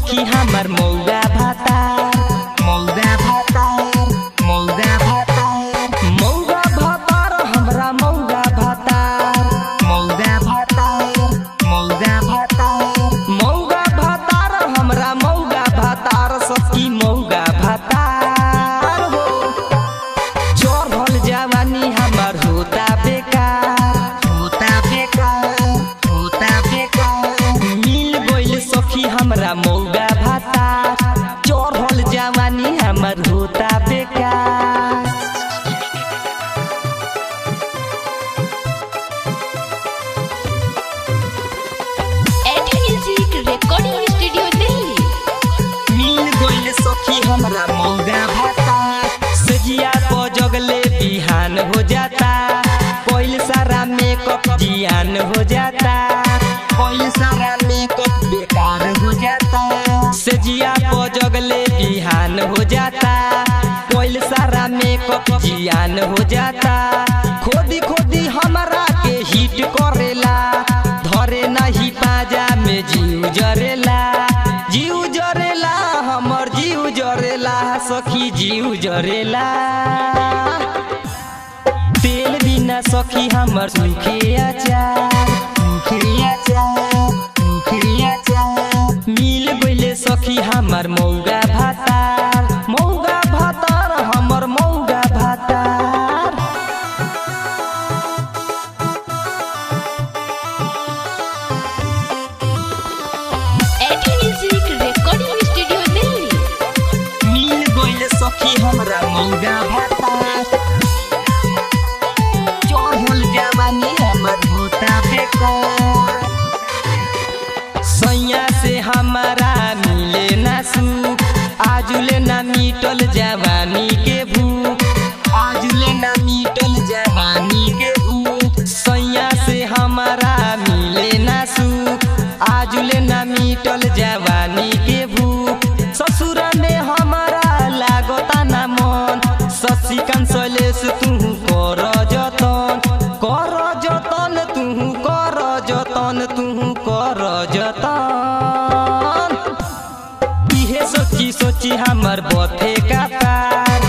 सखी हमर मौगा भातार मौगा भातार मौगा भातार मौगा भातार हमरा मौगा भातार मौगा भातार मौगा भातार मौगा भातार हमरा मौगा भातार सखी मौगा भातार हो चढ़ल जवानी हमर होता बेकार होता बेकार होता बेकार मिल गइल सखी हमरा मौगा भातार चढ़ल जवानी हमर होता बेकार AT music recording studio Delhi मिल गइल सखी हमरा मौगा भातार सजिया को जगले बिहान हो जाता कोइल सारा मेकअप जियान हो जाता कोइल सारा मेकअप बेकार हो जाता सजिया को जगले बिहान हो जाता कोइल सारा मेकअप जियान हो जाता खोदी खोदी हमरा के हिट करेला धरे नहीं पाजा में जीव जरेला जीव जरेला हमर जीव जरेला सखी जीव जरेला तेल बिना सखी हमर सुखे अचार सुखे अचार सुखे अचार मिल गइले सखी हमर मौगा भातार मौगा भातार हमर मौगा भातार AT music recording studio Delhi मिल गइल सखी हमरा मौगा भातार चढ़ल जवानी हमर होता बेकार सैया से हमारा मिले ना सुख आजुले ना मिटल जवानी के भूख आजुले ना मिटल जवानी के भूख सैया से हमारा मिले ना सुख आजुले ना मिटल जवानी के भूख ससुर में हमारा लागता ना मन शशिकांत शैलेश तू कर जतन कर जतन तू कर जतन तू कर जतन इहे सोची सोची हमर बथे का तार